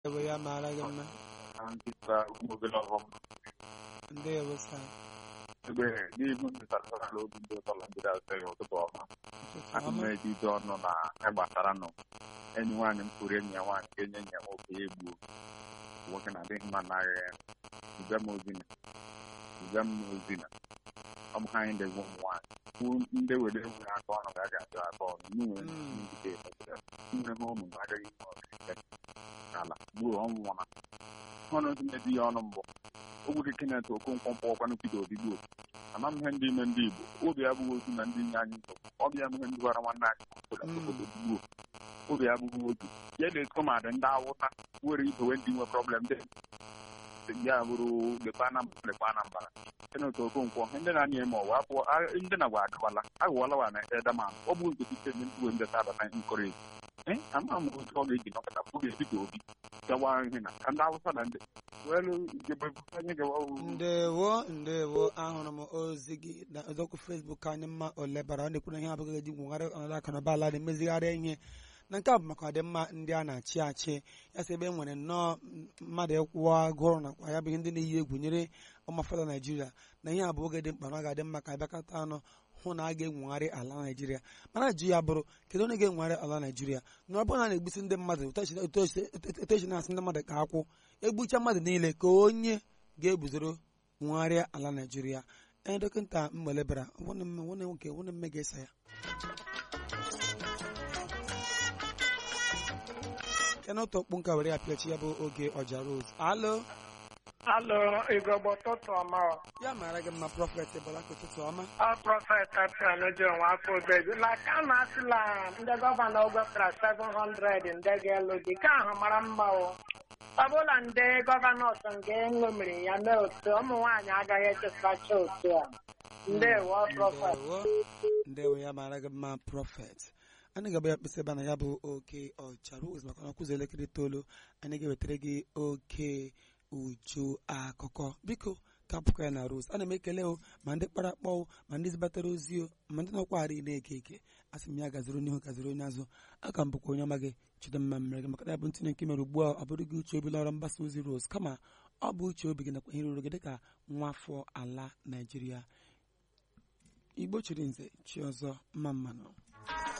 Ewe ya maara gị mma nkịta obere ọghọm ndewo sa ebe n'ihu ntatara obi ndị ụtọ Naijiria sịrị ụtụtụ ọma ụtụtụ ana m ọma ejide ọnụ na ịgbasara nụ enyi nwaanyị m kwuru enyi ya nwaanyị ka enye enyi ya nwoke ya egbuo nwoke na-adịghị mma n'agha ya ziga m ozina ziga m ozina ọ bụ ha anyị na-egbu ụmụ nwaanyị kwụ ndị were nwere aka ọnụ ga ga-ajụ aka ọnụ n'inwe Mm. njide nne ha ụmụ agaghị ime ọdịnihu ala gbuo ọnwụ nwụna ọnụ ndị na-ebi ya ọnụ mbụ ogwuge Kenneth Okonkwo mkpọkwanụ Peter Obi gbuo ama m ihe ndị ime ndị Igbo obi abụghị otu na ndị nye anyị nsogbu ọ bịa m ihe ndị gwara nwanne anyị obodo Mm. obodo gbuo obi abụghị otu ya na-eto ma dị ndị awụsa were idowe ndị nwe problem dị ya bụrụ lekwa Anambra lekwa Anambra Kenneth Okonkwo ndị na-anya eme ọwa apụọ a- ndị na gwa agawala agawala wa na edaman ọ bụ nke site na ndị ndị sabata nkọrị ee ama m otu ọ ga-eji nọkọta oge Peter Obi gawa ihe na ka ndị awụsa na ndị welu jebe anyị gawa ndewo ndewo ahụrụ m ozi gị na ọzọkwu fesbuk anyị mma olebara ọ na-ekwu na ihe abụghị eji gwụgharị ọnọdụ akụ na ụba ala na-emezigharị ihe na nke a bụ maka ọdịmma ndị a na-achị achị ya sị ebe e nwere nnọọ mmadụ ịkwụwa agụrụ nakwa ya bụ ihe ndị na-eyi egwu nyere ụmụafọdụ naijiria na ihe a bụ oge dị mkpa na ọ ga-adị mma ka abịakọta anụ hụ na a ga-enwegharị ala naijiria mana ajụ ya bụrụ kedu onye ga-enwegharị ala naijiria na ọ bụrụ na a na-egbusi ndị mmadụ otu esi- otu esi otu esi na-asị ndị mmadụ ka akwụ egbucha mmadụ niile ka onye ga-eguzoro nwegharịa ala naijiria ee dọkịta mgbelebara nwanne m nwanne m nwoke nwanne mme ga-esa ya kena otu okpu nka were ya pịachi ya bụ oge ọja rose alo Alo, igogbo ụtụtụ ọma ọ. ya mara gị mma prọfet balaka ụtụtụ ọma Ọ prọfet Epian ji onwe afọ obezi. La ka a na-asịla ndị gọvanọ wepụtara 700 ndị ga-elu di ka ahụ mara mma o. Ọ bụla ndị gọvanọ ọsọ nke ṅomiri ya mee otu ụmụ nwaanyị agaghị echesacha otu a. Ndewo prọfet. ndewo ndewo ya mara gị mma prọfet anyị ga-agba ya mkpịsị ebe na ya bụ oke ọcha rose maka na ọkụzi elekere itoolu anyị ga-ewetara gị oke uju akụkọ biko ka apụkọ ya na rose ana m ekele o ma ndị kpara akpọ o, ma ndị zibatara ozi o ma ndị nọkwagharị na-eke eke a sị m ya gaziri n'ihu gaziri onye azụ aka m bụkwa onye ọma gị chidimma mmere gị maka na ya bụ ntinye nke mere ugbu a ọ bụrụ gị uche obi lọrọ mgbasa ozi rose kama ọ bụ uche obi gị nakwa ihe ruru gị dịka nwa afọ ala naijiria igbo chiri nze chi ọzọ mma mmanụ